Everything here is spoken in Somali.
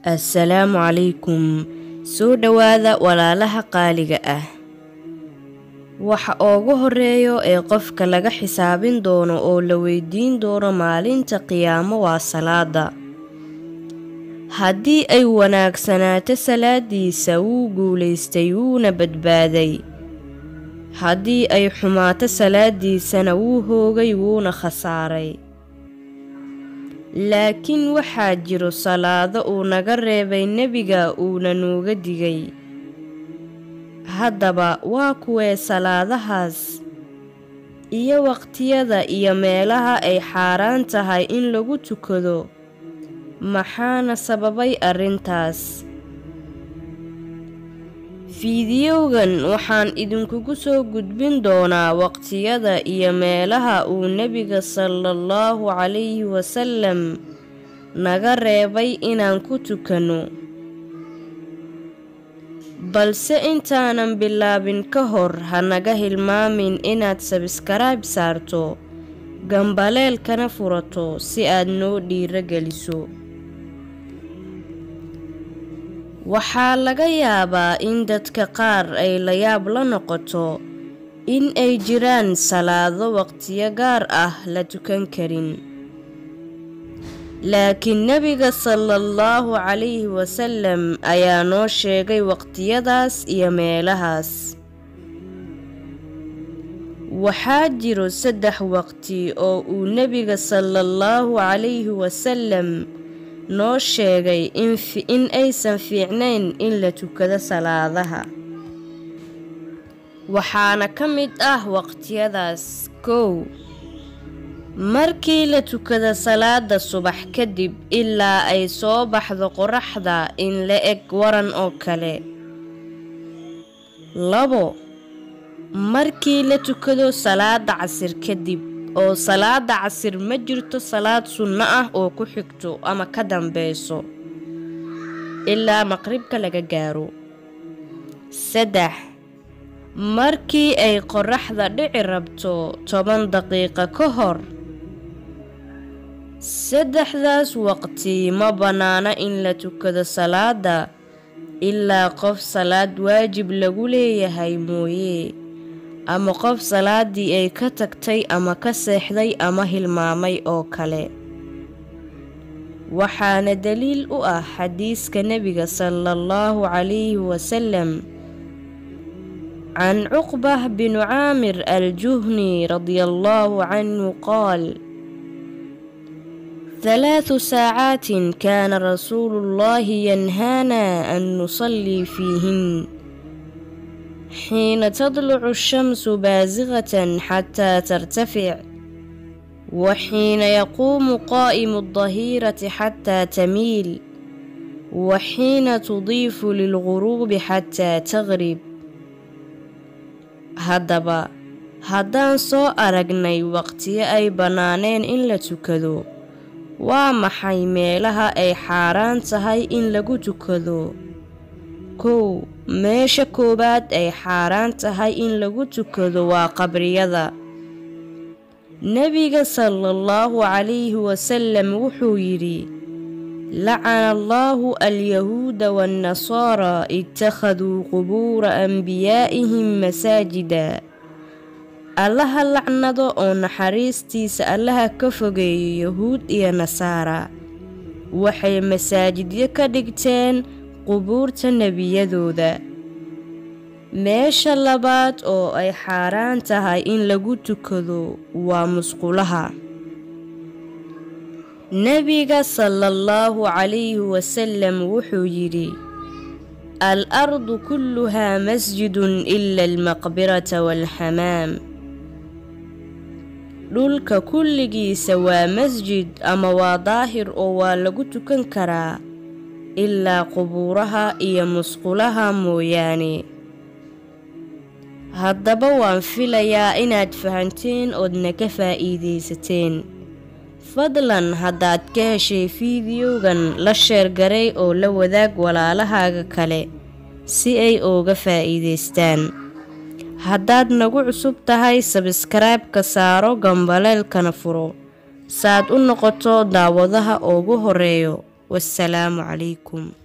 assalaamu calaykum soo dhowaada walaalaha qaaliga ah waxa ugu horeeyo ee qofka laga xisaabin doono oo la weydiin doono maalinta qiyaamo waa salaada haddii ay wanaagsanaato salaadiisa wuu guulaystay wuuna badbaaday haddii ay xumaato salaadiisana wuu hoogay wuuna khasaaray laakiin waxaa jiro salaado uu naga reebay nebiga uuna nuuga digay haddaba waa kuwee salaadahaas iyo waqtiyada iyo meelaha ay xaaraan tahay in lagu tukado maxaana sababay arrintaas fiidiyowgan waxaan idinkugu soo gudbin doonaa waqtiyada iyo meelaha uu nebiga salaallahu calayhi wasalam naga reebay inaan ku tukanno balse intaanan bilaabin ka hor ha naga hilmaamin inaad sabskaraib saarto gambaleelkana furato si aad noo dhiiro geliso waxaa laga yaabaa in dadka qaar ay layaab la noqoto in ay jiraan salaado waqtiyo gaar ah la tukan karin laakiin nebiga salaallahu calayhi wasalam ayaa noo sheegay waqtiyadaas iyo meelahaas waxaa jiro saddex waqti oo uu nebiga salaallahu calayhi wasalam noo sheegay in aysan fiicnayn in la tukado salaadaha waxaana ka mid ah waqtiyadaas kow markii la tukado salaada subax kadib ilaa ay soo baxdo qoraxda in la eg waran oo kale labo markii la tukado salaada casir kadib oo salaada casir ma jirto salaad sunno ah oo ku xigto ama ka dambeyso ilaa maqribka laga gaaro saddex markii ay qoraxda dhici rabto toban daqiiqo ka hor saddexdaas waqti ma bannaana in la tukado salaada ilaa qof salaad waajib lagu leeyahay mooye ama qof salaadii ay ka tagtay ama ka seexday ama hilmaamay oo kale waxaana daliil u ah xadiiska nebiga salaallahu calayhi wasalam can cuqbah binu caamir aljuhni radiallaahu canhu qaal halaathu saacaatin kaana rasuulu llaahi yanhaana an nusallii fiihin xiina tadlucu ashamsu baasiqatan xataa tartafic wa xiina yaquumu qaa'imu addahiirati xataa tamiil wa xiina tudiifu lilguruubi xataa taqrib haddaba haddaan soo aragnay waqtiyo ay bannaaneen in la tukado waa maxay meelaha ay xaaraan tahay in lagu tukado kow meesha koowaad ay xaaraan tahay in lagu tukado waa qabriyada nebiga salaallahu calayhi wasalam wuxuu yidhi lacana allaahu alyahuuda waannasaara ittakhaduu qubuura anbiyaa'ihim masaajida allaha lacnado oo naxariistiisa allaha ka fogeeyo yahuud iyo nasaara waxay masaajidyo ka dhigteen qubuurta nebiyadooda meesha labaad oo ay xaaraan tahay in lagu tukado waa musqulaha nebiga salaallahu calayhi wasalam wuxuu yidhi al ardu kulluhaa masjidun ila almaqbirata waalxamaam dhulka kulligiisa waa masjid ama waa daahir oo waa lagu tukan karaa ilaa qubuuraha iyo musqulaha mooyaane haddaba waan filayaa inaad fahanteen oodna ka faa'iidaysateen fadlan haddaad ka heshay fiidiyowgan la sheergaray oo la wadaag walaalahaaga kale si ay ooga faa'iidaystaan haddaad nagu cusub tahay sabskaraibka saaro gambaleelkana furo saad u noqoto daawadaha ugu horeeyo wassalaamu calaykum